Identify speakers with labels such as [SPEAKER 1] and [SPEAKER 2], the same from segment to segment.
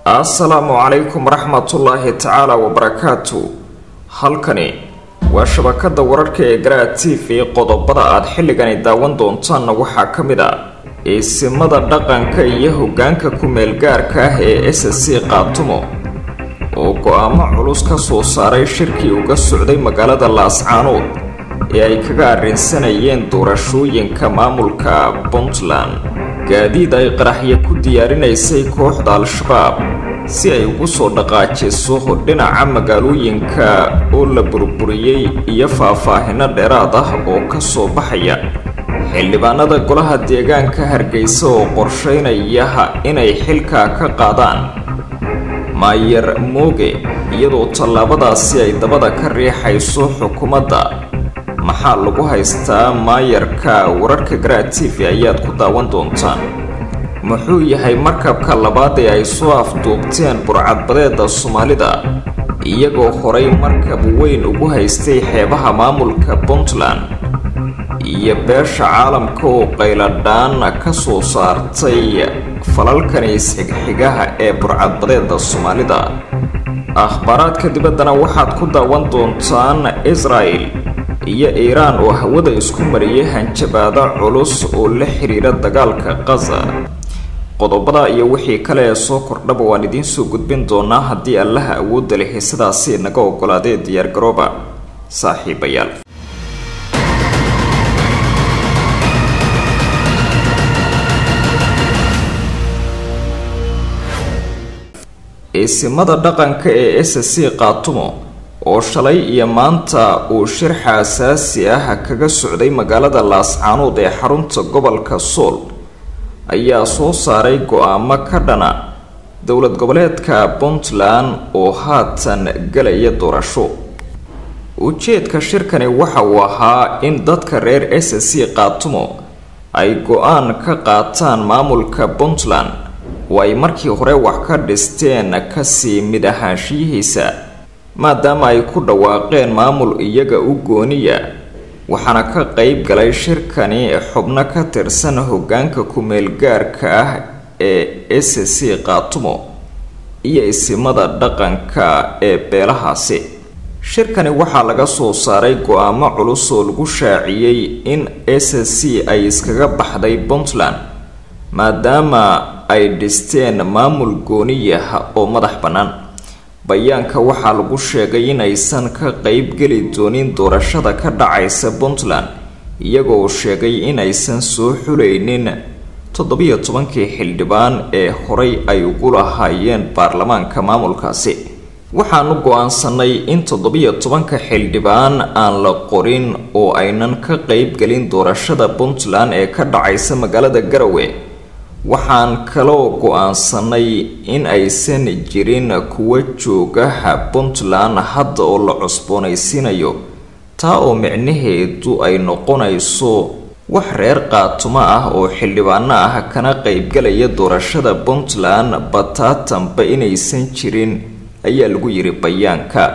[SPEAKER 1] assalaamu calaykum waraxmatullaahi tacaala wabarakaatu halkani waa shabakada wararka ee garaa t v qodobada aad xilligani daawan doontaanna waxaa ka mid a iisimada dhaqanka iyo hogaanka ku-meelgaarka ah ee s c qaatumo oo go-aamo culus ka soo saaray shirkii uga socday magaalada laascaanood ee ay kaga arrinsanayeen doorashooyinka maamulka puntland gaadiid ay qaraxyo ku diyaarinaysay kooxda al-shabaab si ay ugu soo dhaqaajiso dhinaca magaalooyinka oo la burburiyey iyo faahfaahino dheeraad ah oo ka soo baxaya xildhibaanada golaha deegaanka hargeysa oo qorsheynaya inay xilkaa ka qaadaan maayer mooge iyadoo tallaabadaasi ay dabada ka riixayso xukuumadda maxaa lagu haystaa maayarka wararka garaa t v ayaad ku daawan doontaan muxuu yahay markabka labaad ee ay soo afduubteen burcadbadeeda soomaalida iyagoo horay markab weyn ugu haystay xeebaha maamulka puntland iyo beesha caalamka oo qayladhaan ka soo saartay falalkani isxigxigaha ee burcadbadeeda soomaalida akhbaaraadka dibaddana waxaad ku daawan doontaan israel iyo iiraan oo hawada isku mariyay hanjabaado culus oo la xiriira dagaalka qaza qodobada iyo wixii kale ee soo kordhaba waan idiin soo gudbin doonaa haddii allaha awoodda leh sidaasi naga ogolaadee diyaargarooba saaxiibayaal iisimada dhaqanka ee s c qaatumo oo shalay iyo maanta uu shir xaasaasi ah kaga socday magaalada laascaanood ee xarunta gobolka sool ayaa soo saaray go-aamo ka dhana dowlad goboleedka puntland oo haatan galaya doorasho ujeedka shirkani waxa uu ahaa in dadka reer s c qaatumo ay go-aan ka qaataan maamulka puntland oo ay markii hore wax ka dhisteen kasii mid ahaanshiyihiisa maadaama ay ku dhawaaqeen maamul iyaga u gooniya waxaana ka qeyb galay shirkani xubno ka tirsan hogaanka ku-meelgaarka ah ee s c qaatumo iyo isimada dhaqanka ee beelahaasi shirkani waxaa laga soo saaray go-aamo culus oo lagu shaaciyey in s c ay iskaga baxday puntland maadaama ay dhisteen maamul gooniyah oo madax bannaan bayaanka waxaa lagu sheegay inaysan ka qeyb geli doonin doorashada ka dhacaysa puntland iyagoo sheegay inaysan soo xulaynin toddobiyo tobankii xildhibaan ee horay ay ugu lahaayeen baarlamaanka maamulkaasi waxaanu go-aansanay in toddobiyo tobanka xildhibaan aan la qorin oo aynan ka qeyb gelin doorashada puntland ee ka dhacaysa magaalada garowe waxaan kaloo go-aansanay in aysan jirin kuwa joogaha puntland hadda oo la cusboonaysiinayo taa oo micnaheedu ay noqonayso wax reer qaatumo ah oo xildhibaano ah kana qeybgalaya doorashada puntland bataatanba inaysan jirin ayaa lagu yiri bayaanka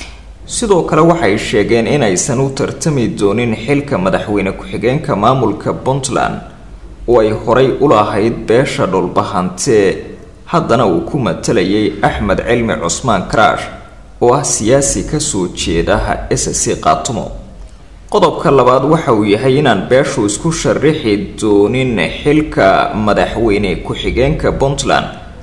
[SPEAKER 1] sidoo kale waxay sheegeen inaysan u tartami doonin xilka madaxweyne ku-xigeenka maamulka puntland oo ay horay u lahayd beesha dhulbahantee haddana uu ku matalayay axmed cilmi cusmaan karaash oo ah siyaasi kasoo jeeda s c qaatumo qodobka labaad waxa uu yahay inaan beeshu isku sharixi doonin xilka madaxweyne ku-xigeenka puntland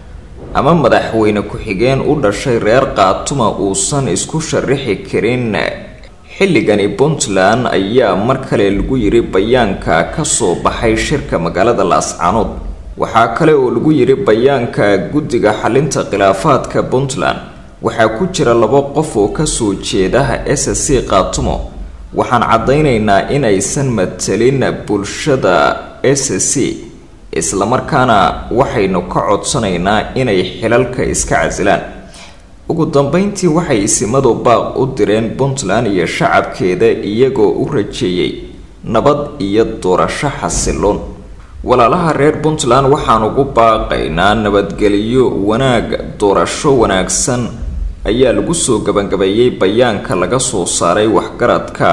[SPEAKER 1] ama madaxweyne ku-xigeen u dhashay reer qaatuma uusan isku sharixi karin xilligani puntland ayaa mar kale lagu yiri bayaanka kasoo baxay shirka magaalada laascaanood waxaa kale oo lagu yiri bayaanka guddiga xalinta khilaafaadka puntland waxaa ku jira labo qof oo kasoo jeedaha s c qaatumo waxaan caddaynaynaa inaysan matalin bulshada s c islamarkaana waxaynu ka codsanaynaa inay xilalka iska casilaan ugu dambeyntii waxay isimadu baaq u direen puntland iyo shacabkeeda iyagoo u rajeeyey nabad iyo doorasho xasiloon walaalaha reer puntland waxaan ugu baaqaynaa nabadgelyo wanaag doorasho wanaagsan ayaa lagu soo gabagabeeyey bayaanka laga soo saaray waxgaradka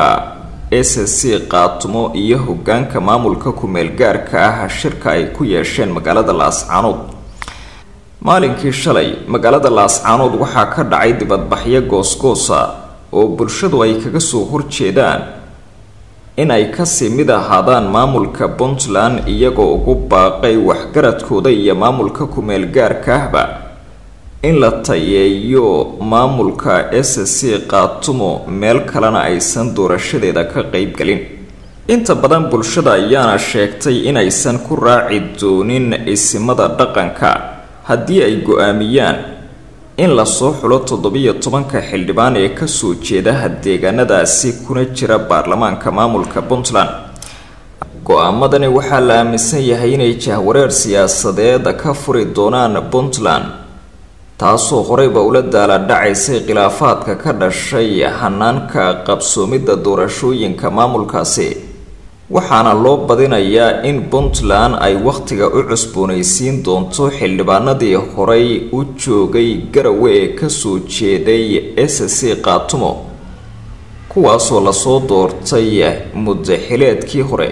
[SPEAKER 1] s c qaatumo iyo hogaanka maamulka ku-meel gaarka ah shirka ay ku yeesheen magaalada laascaanood maalinkii shalay magaalada laascaanood waxaa ka dhacay dibadbaxyo goosgoosa oo bulshadu ay kaga soo horjeedaan inay kasii mid ahaadaan maamulka puntland iyagoo ugu baaqay waxgaradkooda iyo maamulka ku-meel gaarka ahba in la tayeeyo maamulka s c qaatumo meel kalena aysan doorashadeeda ka qeybgelin inta badan bulshada ayaana sheegtay inaysan ku raaci doonin isimada dhaqanka haddii ay go-aamiyaan in lasoo xulo toddobiyo tobanka xildhibaan ee kasoo jeedaha deegaanadaasi kuna jira baarlamaanka maamulka puntland go-aamadani waxaa la aaminsan yahay inay jahwareer siyaasadeed ka furi doonaan puntland taasoo horeyba ula daala dhacaysay khilaafaadka ka dhashay hanaanka qabsoomidda doorashooyinka maamulkaasi waxaana loo badinayaa in puntland ay wakhtiga u cusboonaysiin doonto xildhibaanadii horey u joogay garawe ee kasoo jeeday s c qaatumo kuwaasoo lasoo doortay muddaxileedkii hore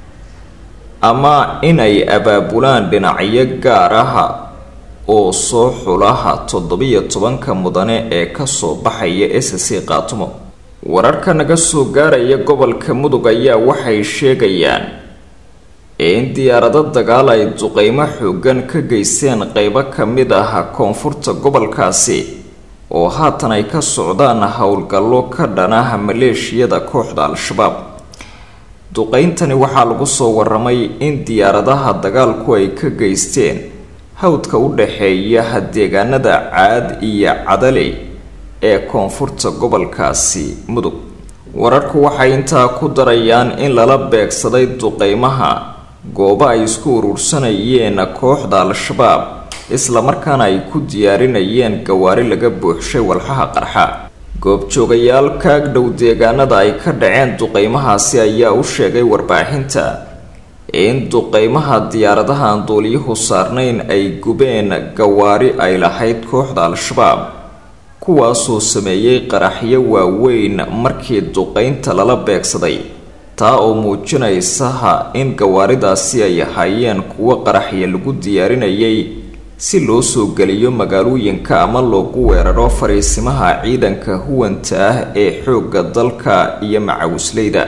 [SPEAKER 1] ama inay abaabulaan dhinacyo gaar ah oo soo xulaha toddobiyo tobanka mudane ee kasoo baxaya s c qaatumo wararka naga soo gaaraya gobolka mudug ayaa waxay sheegayaan in diyaarado dagaal ay duqeymo xoogan ka geysteen qeybo ka mid ah koonfurta gobolkaasi oo haatan ay ka socdaan howlgallo ka dhanaha maleeshiyada kooxda al-shabaab duqeyntani waxaa lagu soo waramay in diyaaradaha dagaalku ay ka geysteen hawdka u dhaxeeya deegaanada caad iyo cadaley ee koonfurta gobolkaasi mudug wararku waxay intaa ku darayaan in lala beegsaday duqeymaha goobo ay isku urursanayeen kooxda al-shabaab islamarkaana ay ku diyaarinayeen gawaari laga buuxshay walxaha qarxa goobjoogayaal kaag dhow deegaanada ay ka dhaceen duqeymahaasi ayaa u sheegay warbaaxinta in duqeymaha diyaaradaha aan duuliyuhu saarnayn ay gubeen gawaari ay lahayd kooxda al-shabaab kuwaasoo sameeyey qaraxyo waaweyn markii duqeynta lala beegsaday taa oo muujinaysaha in gawaaridaasi ay ahaayeen kuwo qaraxya lagu diyaarinayay si loo soo geliyo magaalooyinka ama loogu weeraro fariisimaha ciidanka huwanta ah ee xoogga dalka iyo macawisleyda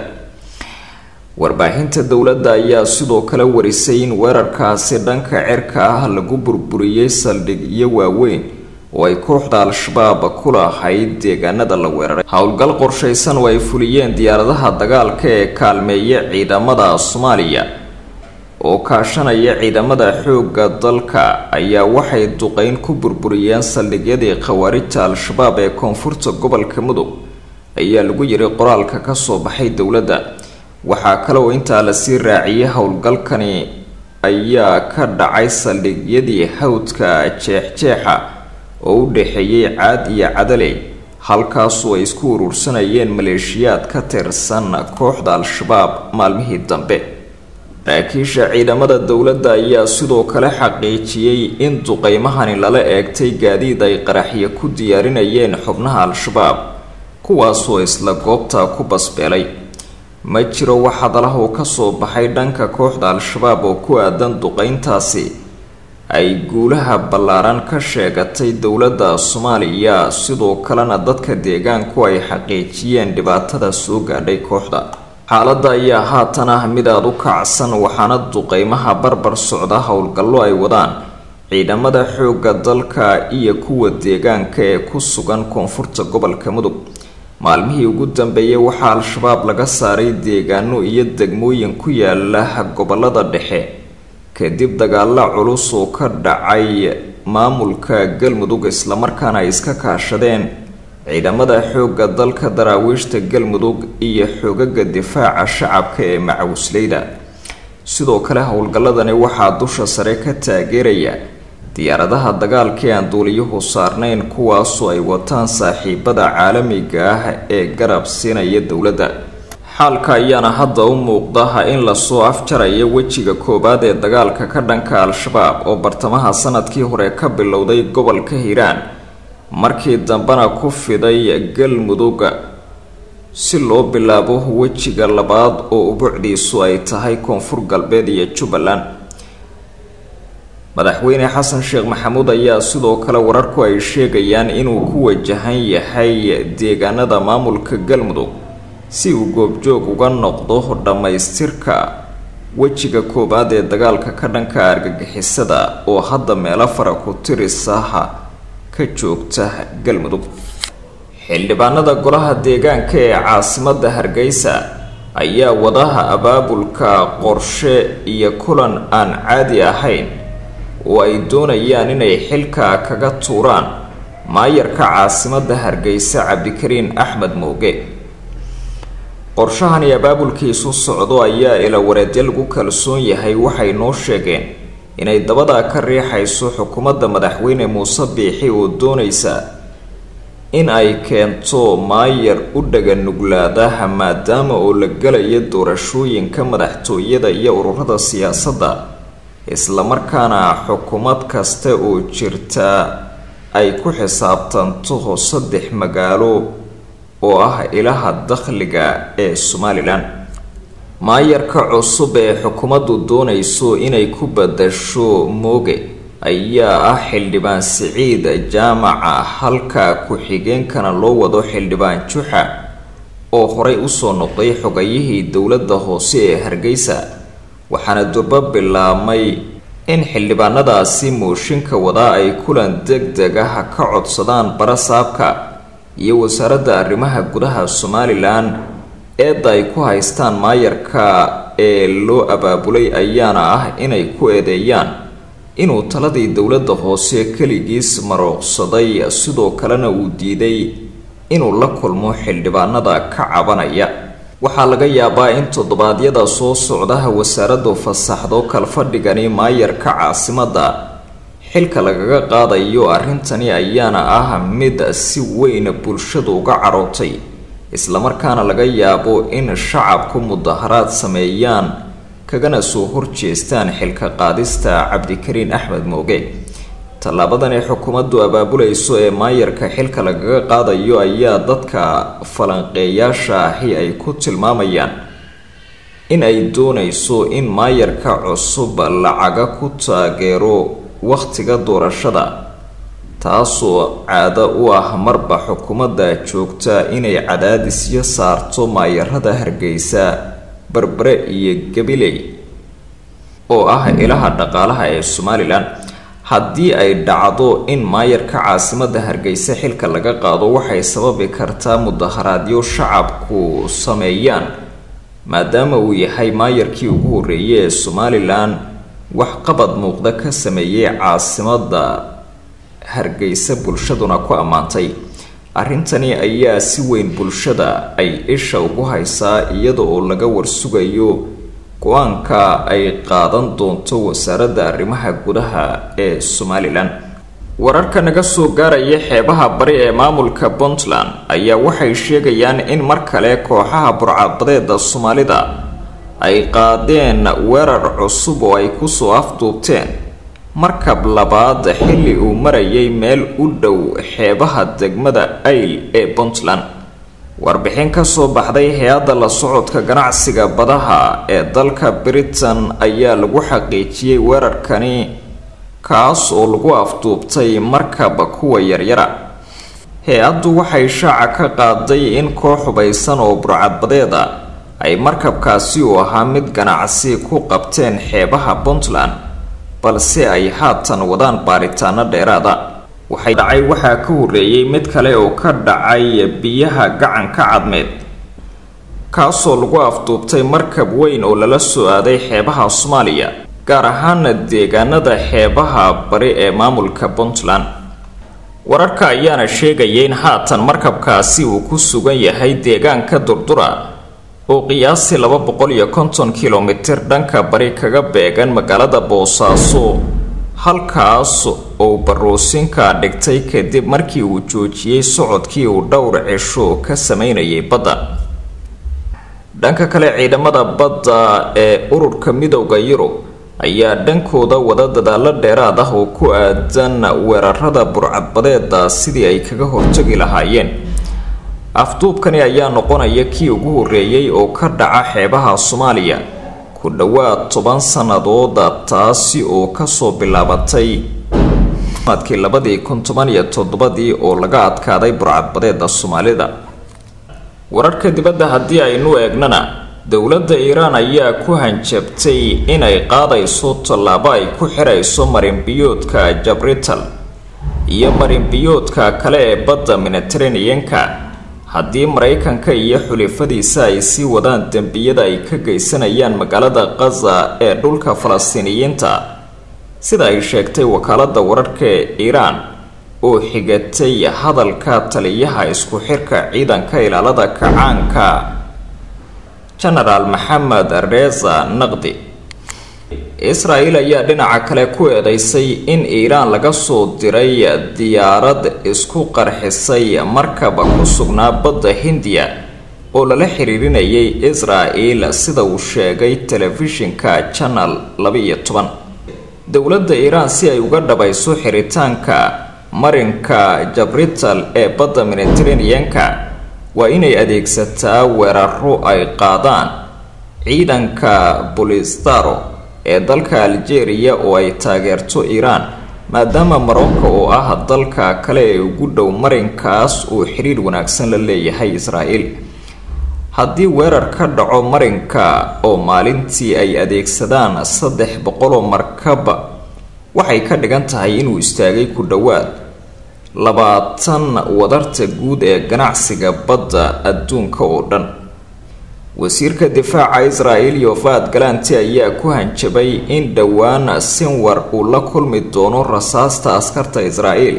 [SPEAKER 1] warbaahinta dowladda ayaa sidoo kale warisay in weerarkaasi dhanka cirka ah lagu burburiyey saldhigyo waaweyn oo ay kooxda al-shabaab ku lahayd deegaanada la weeraray howlgal qorshaysan oo ay fuliyeen diyaaradaha dagaalka ee kaalmeeya ciidamada soomaaliya oo kaashanaya ciidamada xoogga dalka ayaa waxay duqeyn ku burburiyeen saldhigyadii khawaarijta al-shabaab ee koonfurta gobolka mudug ayaa lagu yiri qoraalka kasoo baxay dowladda waxaa kale oo intaa lasii raaciyay howlgalkani ayaa ka dhacay saldhigyadii hawdka jeexjeexa oo u dhaxeeyey caad iyo cadaley halkaasoo ay isku urursanayeen maleeshiyaad ka tirsan kooxda al-shabaab maalmihii dambe saraakiisha ciidamada dowladda ayaa sidoo kale xaqiijiyey in duqeymahani lala eegtay gaadiid ay qaraxyo ku diyaarinayeen xubnaha al-shabaab kuwaasoo isla goobta ku basbeelay ma jiro wax hadalah oo kasoo baxay dhanka kooxda al-shabaab oo ku aadan duqeyntaasi ay guulaha ballaaran ka sheegatay dowladda soomaaliya sidoo kalena dadka deegaanku ay xaqiijiyeen dhibaatada soo gaadhay kooxda xaaladda ayaa haatan ah mid aada u kacsan waxaana duqeymaha barbar socda howlgallo ay wadaan ciidamada xoogga dalka iyo kuwa deegaanka ee ku sugan koonfurta gobolka mudug maalmihii ugu dambeeyay waxaa al-shabaab laga saaray deegaano iyo degmooyin ku yaala gobolada dhexe kadib dagaalo culus oo ka dhacay maamulka galmudug islamarkaana ay iska kaashadeen ciidamada xoogga dalka daraawiishta galmudug iyo xoogaga difaaca shacabka ee macawisleyda sidoo kale howlgalladani waxaa dusha sare ka taageeraya diyaaradaha dagaalkii aan duuliyuhu saarnayn kuwaasoo ay wataan saaxiibada caalamiga ah ee garab siinaya dowladda xaalka ayaana hadda u muuqda in lasoo afjaraya wejiga koowaad ee dagaalka ka dhanka al-shabaab oo bartamaha sanadkii hore ka bilowday gobolka hiiraan markii dambena ku fiday galmudug si loo bilaabo wejiga labaad oo ubucdiisu ay tahay koonfur galbeed iyo jubbaland madaxweyne xasan sheekh maxamuud ayaa sidoo kale wararku ay sheegayaan inuu ku wajahan yahay deegaanada maamulka galmudug si uu goobjoog uga noqdo dhammaystirka wejiga koowaad ee dagaalka ka dhanka argagixisada oo hadda meelo fara ku tirisaha ka joogta galmudug xildhibaanada golaha deegaanka ee caasimada hargeysa ayaa wadaha abaabulka qorshe iyo kulan aan caadi ahayn oo ay doonayaan inay xilka kaga tuuraan maayarka caasimada hargeysa cabdikariin axmed mooge qorshahani abaabulkiisu socdo ayaa ilawareedyo lagu kalsoon yahay waxay noo sheegeen inay dabadaa ka riixayso xukuumadda madaxweyne muuse biixi oo doonaysa in ay keento maayar u dhaga nuglaadaha maadaama oo la galayo doorashooyinka madaxtooyada iyo ururada siyaasadda islamarkaana xukuumad kasta oo jirta ay ku xisaabtanto saddex magaalo oo ah ilaha dakhliga ee somalilan maayarka cusub ee xukuumaddu doonayso inay ku badasho mooge ayaa ah xildhibaan siciid jaamaca halka ku-xigeenkana loo wado xildhibaan juxa oo horey usoo noqday xogayihii dowladda hoose ee hargeysa waxaana durbo bilaabmay in xildhibaanadaasi mooshinka wadaa ay kulan deg deg ah ka codsadaan barasaabka iyo wasaaradda arrimaha gudaha somalilan eedda ay ku haystaan maayarka ee loo abaabulay ayaana ah inay ku eedeeyaan inuu taladii dowladda hoose keligiis marooqsaday sidoo kalena uu diiday inuu la kulmo xildhibaanada ka cabanaya waxaa laga yaabaa in toddobaadyada soo socdaha wasaaraddu fasaxdo kalfadhigani maayarka caasimadda xilka lagaga qaadayo arrintani ayaana ah mid si weyn bulshadu uga carootay islamarkaana laga yaabo in shacabku mudaharaad sameeyaan kagana soo horjeestaan xilka qaadista cabdikariin axmed mooge tallaabadan ay xukuumaddu abaabulayso ee maayarka xilka lagaga qaadayo ayaa dadka falanqeeyaasha ahi ay ku tilmaamayaan in ay doonayso in maayarka cusub lacaga ku taageero wakhtiga doorashada taasoo caado u ah marba xukuumadda joogta inay cadaadisyo saarto maayarada hargeysa berbere iyo gabiley oo ah ilaha dhaqaalaha ee somalilan haddii ay dhacdo in maayarka caasimada hargeysa xilka laga qaado waxay sababi kartaa mudaharaadyo shacabku sameeyaan maadaama uu yahay maayarkii ugu horreeyay ee somalilan wax qabad muuqda ka sameeyey caasimada hargeysa bulshaduna ku ammaantay arrintani ayaa si weyn bulshada ay isha ugu haysaa iyada oo laga warsugayo go-aanka ay qaadan doonto wasaaradda arrimaha gudaha ee somalilan wararka naga soo gaaraya xeebaha bari ee maamulka puntland ayaa waxay sheegayaan in mar kale kooxaha burcadbadeeda soomaalida ay qaadeen weerar cusub oo ay kusoo afduubteen markab labaad xilli uu marayay meel u dhow xeebaha degmada ayl ee puntland warbixin ka soo baxday hay-adda la socodka ganacsiga badaha ee dalka britain ayaa lagu xaqiijiyey weerarkani kaas oo lagu afduubtay markaba kuwa yaryara hay-addu waxay shaaca ka qaaday in koox hubaysan oo burcadbadeeda ay markabkaasi uu ahaa mid ganacsi ku qabteen xeebaha puntland balse ay haatan wadaan baaritaano dheeraada waxay dhacay waxaa ka horreeyey mid kale oo ka dhacay biyaha gacanka cadmeed kaasoo lagu afduubtay markab weyn oo lala soo aaday xeebaha soomaaliya gaar ahaana deegaanada xeebaha bari ee maamulka puntland wararka ayaana sheegaya in haatan markabkaasi uu ku sugan yahay deegaanka durdura oo qiyaasii laba boqol iyo konton kilomitir dhanka bari kaga beegan magaalada boosaaso halkaas oo baruusinka dhigtay kadib markii uu joojiyey socodkii uu dhowr cisho ka sameynayay badda dhanka kale ciidamada badda ee ururka midowda yurub ayaa dhankooda wada dadaalo dheeraad ah oo ku aadan weerarada burcadbadeeda sidii ay kaga hortagi lahaayeen afduubkani ayaa noqonaya kii ugu horreeyey oo ka dhaca xeebaha soomaaliya ku dhowaad toban sanadooda taasi oo kasoo bilaabatay sanadkii labadii kun toban iyo toddobadii oo laga adkaaday burcadbadeeda soomaalida wararka dibadda haddii aynu eegnana dowladda iiraan ayaa ku hanjabtay inay qaadayso tallaabo ay ku xirayso marinbiyoodka jabrital iyo marinbiyoodka kale ee badda mediteraneanka haddii maraykanka iyo xulifadiisa ay sii wadaan dembiyada ay ka geysanayaan magaalada khaza ee dhulka falastiiniyiinta sida ay sheegtay wakaalada wararka ee iiraan oo xigatay hadalka taliyaha isku xirka ciidanka ilaalada kacaanka genaraal maxamed reza naqdi isra-el ayaa dhinaca kale ku eedeysay in iiraan laga soo diray diyaarad isku qarxisay markaba ku sugnaa badda hindiya oo lala xiriirinayay isra-el sida uu sheegay telefishinka janal laba-iyo toban dowladda iiraan si ay uga dhabayso xiritaanka marinka jabrital ee badda mediteraneanka waa inay adeegsataa weeraro ay qaadaan ciidanka bolistaro ee dalka algeria oo ay taageerto iiraan maadaama marocco oo ah dalka kale ee ugu dhow marinkaas uu xiriir wanaagsan la leeyahay israel haddii weerar ka dhaco marinka oo maalintii ay adeegsadaan saddex boqoloo markab waxay ka dhigan tahay inuu istaagay ku dhowaad labaatan wadarta guud ee ganacsiga badda adduunka oo dhan wasiirka difaaca israel yovad galanti ayaa ku hanjabay in dhowaan sinwar uu la kulmi doono rasaasta askarta israel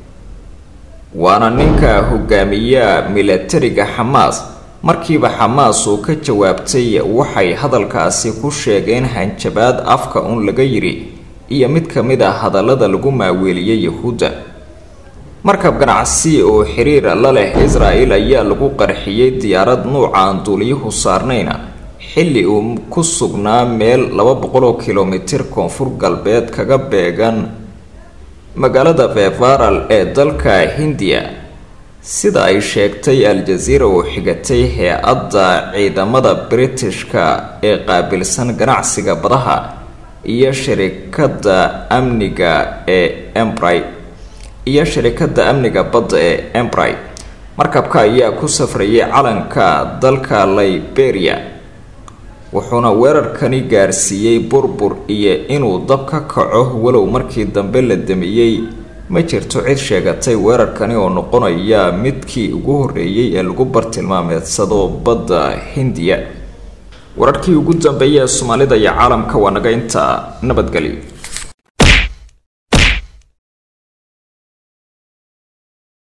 [SPEAKER 1] waana ninka hogaamiya milatariga xamaas markiiba xamaas oo ka jawaabtay waxay hadalkaasi ku sheegeen hanjabaad afka un laga yiri iyo mid ka mid ah hadallada lagu maaweeliyay yahuudda markab ganacsi oo xiriir la leh israel ayaa lagu qarxiyey diyaarad nuuca aan duuliyuhu saarnayna xilli uu ku sugnaa meel laba boqoloo kilomitir koonfur galbeed kaga beegan magaalada vevaral ee dalka hindiya sida ay sheegtay al-jaziira oo xigatay hay-adda ciidamada britishka ee qaabilsan ganacsiga badaha iyo sharikadda amniga ee embry iyo sharikadda amniga badda ee embry markabka ayaa ku safrayay calanka dalka liberia wuxuuna weerarkani gaarsiiyey burbur iyo inuu dab ka kaco walow markii dambe la damiyey ma jirto cid sheegatay weerarkani oo noqonaya midkii ugu horreeyey ee lagu bartilmaameedsado badda hindiya wararkii ugu dambeeyay ee soomaalida iyo caalamka waa naga inta nabadgelyo